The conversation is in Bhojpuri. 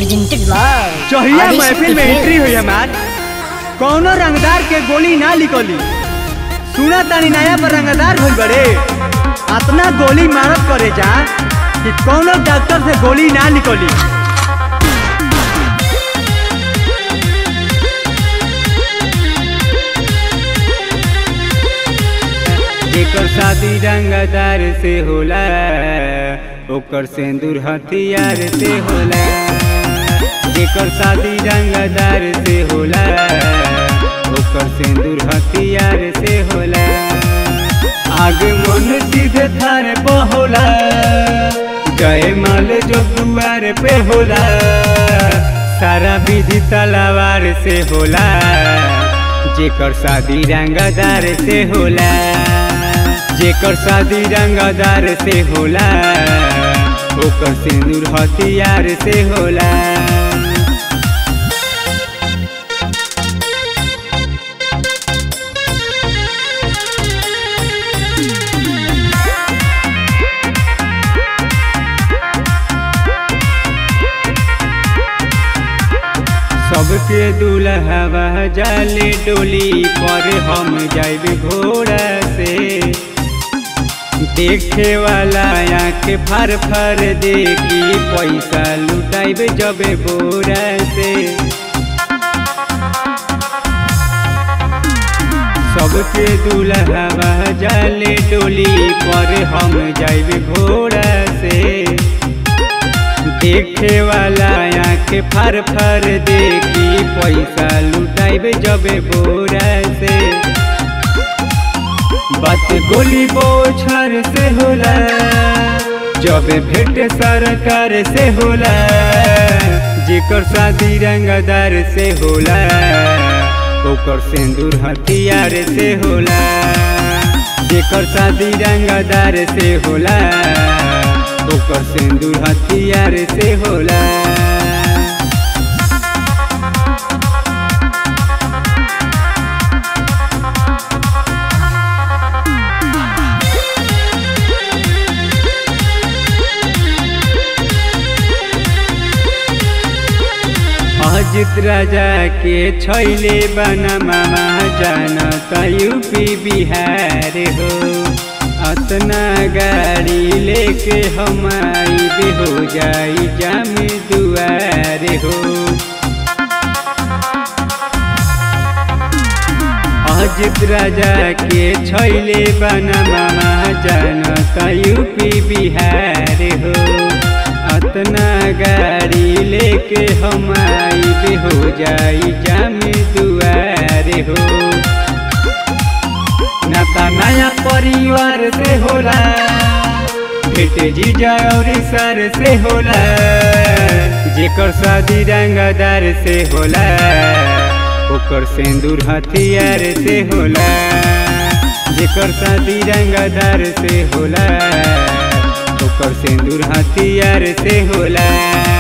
presented by चहिया Adi महफिल Shakti में एंट्री Films. हुई हमार कौनो रंगदार के गोली ना निकली सुना तानी नया पर रंगदार भइल बड़े अतना गोली मारत करे जा कि कौनो डॉक्टर से गोली ना निकली जेकर शादी रंगदार से होला ओकर सिंदूर हथियार से होला जेकर शादी रंगदार से होला ओकर सिंदूर हथियार से होला आगे मन सीधे थारे पे होला जय माल जो दुआर पे होला सारा विधि तलवार से होला जेकर शादी रंगदार से होला जेकर शादी रंगदार से होला ओकर सिंदूर हथियार से होला सबके दुल्हवा जाले डोली पर हम जाइब घोड़ा से देखे वाला आँख फर फर देखी पैसा लुटाइब जब बोरा से सबके दुल्हवा जाले डोली पर हम जाइब घोड़ा से देखे वाला आँख फर फर देखी पैसा लुटाइब जब बोरा से बात गोली बोछर से होला जब भेंट सरकार से होला जेकर शादी रंगदार से होला ओकर सिंदूर हथियार से होला जेकर शादी रंगदार से होला ओकर सिंदूर हथियार से होला अजित राजा के छैले बना मामा जानत यूपी बिहार हो अतना गाड़ी लेके हम आइब हो जाई जाम दुआर हो अजित राजा के छैले बना मामा जानत यूपी बिहार हो अतना गाड़ी लेके हम आइब हो जाई जाम दुआर हो नाता नया परिवार से होला भेट जीजा और सर से होला जेकर शादी रंगदार से होला ओकर सिंदूर हथियार से होला जेकर शादी रंगदार से होला ओकर सिंदूर हथियार से होला